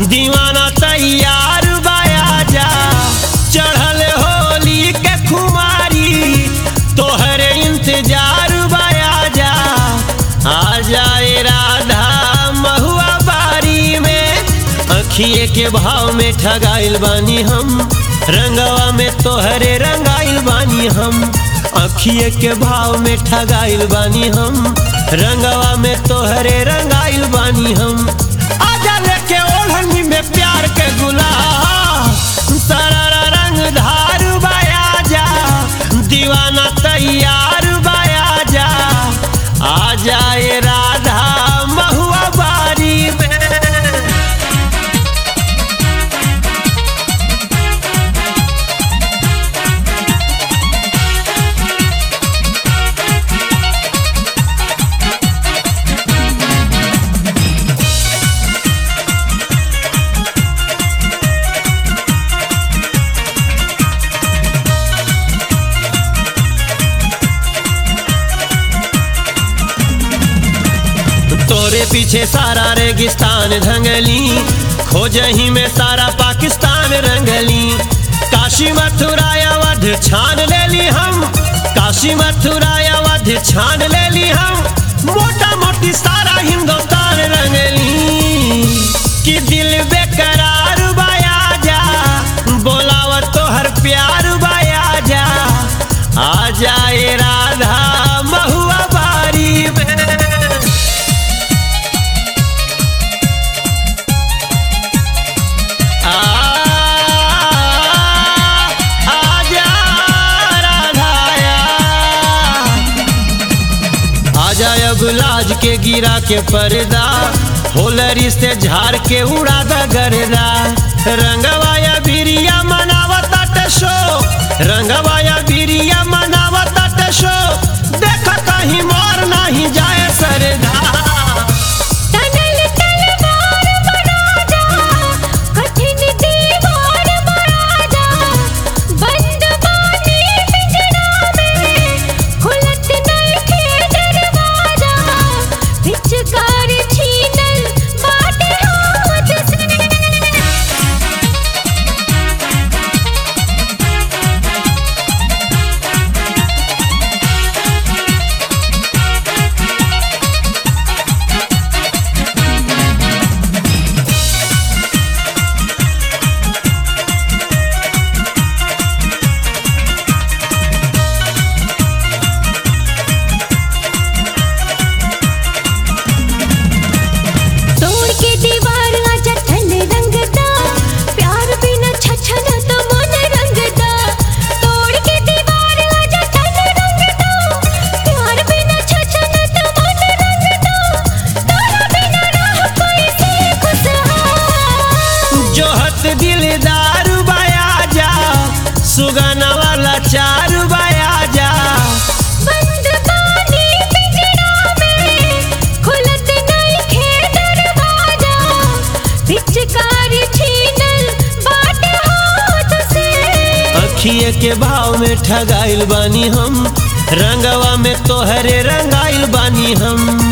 दीवाना तैयार बाया जा चढ़ल होली के खुमारी तोहरे इंतजार बाया जा आ जाए राधा महुआ बारी में अखिए के भाव में ठगाइल बानी हम रंगवा में तोहरे रंगाइल बानी हम अखिए के भाव में ठगाइल बानी हम रंगवा में तोहरे रंगाइल बानी हम आजा लेके ओढ़नी में प्यार के गुलाब सारा रंग धार बाया जा दीवाना तैयार बाया जा आ जाए राधा महुआ बारी में तोरे पीछे सारा रेगिस्तान रंगली खोजही में सारा पाकिस्तान रंगली काशी मथुरा अवध छान लेली हम काशी मथुरा अवध छान लेली हम मोटा मोटी सारा हिंदुस्तान रंगली कि दिल बेकरार बाया जा बोलावत तो हर प्यार बाया जा आ जाए राधा महुआ बारी में आ आजा राधाया आजा अब लाज के गिरा के पर्दा होलरी से झाड़ के उड़ा द गर्दा रंगवाया बिरिया मनावता टशो रंगवाया बिरिया मनावता टशो देख कहीं मोर नहीं जाए सरदा तनल तलवार बना जा कठिन दीवार बना जा बंद बानी पिंजरा में खुलत नहीं खे दरवाजा पिचकार छीनल बाटे हाथ से तोड़ के दीवार आजा ठंड रंगता प्यार बिना छछन तो मन रंगता तोड़ के दीवार आजा ठंड रंगता प्यार बिना छछन तो मन रंगता तोरा बिना रह कोई से खुशहाल जोहत दिलदार बाया जा सुगना वाला चार बाया जा बंद बानी पिंजरा में खुलत नहीं खे दरवाजा पिचकार छीनल बाटे हाथ से अखिए के भाव में ठगाइल बानी हम रंगवा में तोहरे रंगाइल बानी हम